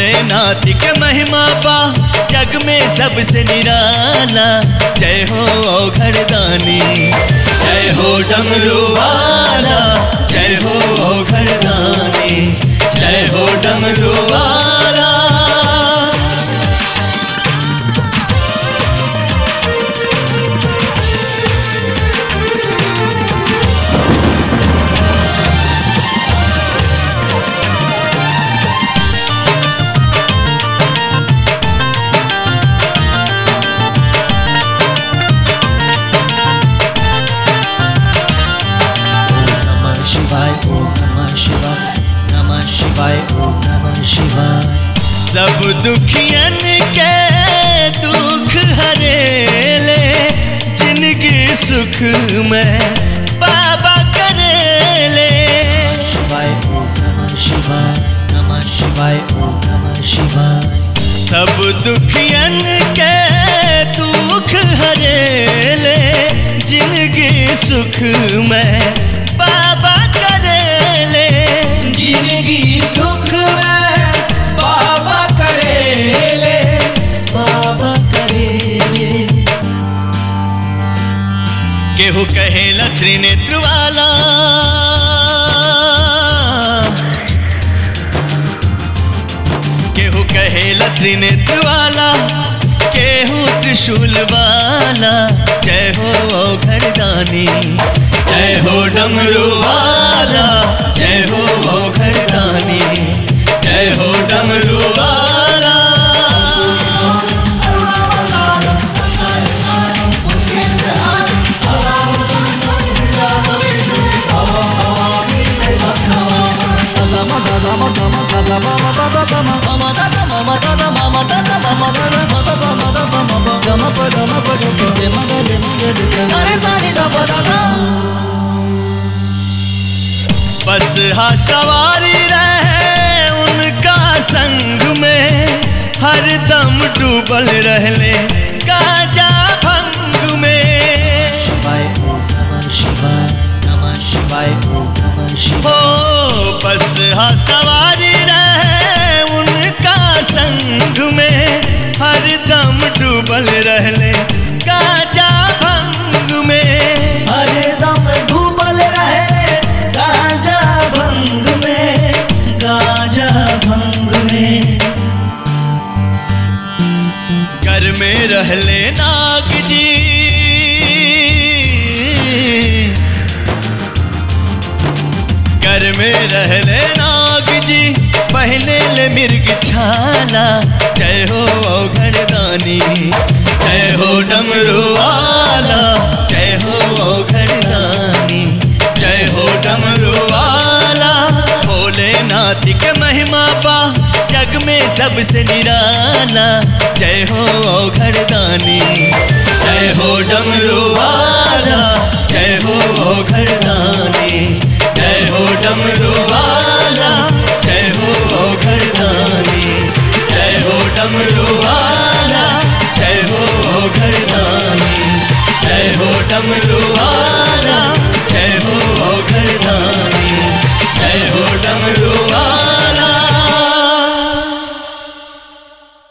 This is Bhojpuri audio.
भोलेनाथ के महिमा पा जग में सबसे निराला जय हो घरदानी जय हो डमरू वाला जय हो घरदानी जय हो डमरू वाला नमः शिवाय ओम नमः शिवाय नमः शिवाय ओम नमः शिवाय सब दुखियन के दुख हरेले जिंदगी सुख में बाबा करेले शिवाय ओम नमः शिवाय नमः शिवाय ओम नमः शिवाय सब दुखियन के दुख हरेले जिंदगी सुख में बाबा करेले जिंदगी सुख में बाबा करेले बाबा करेले केहू कहेला त्रिनेत्र वाला केहू कहेला त्रिनेत्र वाला केहू त्रिशूल वाला जय हो घरदानी जय हो डमरू वाला जय हो घरदानी जय हो डमरू वाला बस हा सवारी रहे उनका संग में हर दम डूबल रहले गाजा भंग में शिवाय ओम नमः शिवाय नमः शिवाय ओम नमः हो शिवाय बस हा सवारी रहे उनका संग में हर दम डूबल रहले गाजा भंग में हरदम डूबल रहे गाजा भंग में गाजा भंग में घर में रहले नाग जी घर में रहले नाग जी पहले ले मिर्ग छाला जय हो घरदानी जय हो डमरू वाला जय हो घरदानी जय हो डमरू वाला भोलेनाथ के महिमा पा जग में सबसे निराला जय हो घरदानी जय हो डमरू वाला जय हो घरदानी जय हो डमरू वाला जय हो घरदानी जय हो डमरू वाला जय हो घरदानी जय हो डमरू वाला जय हो घरदानी जय हो डमरू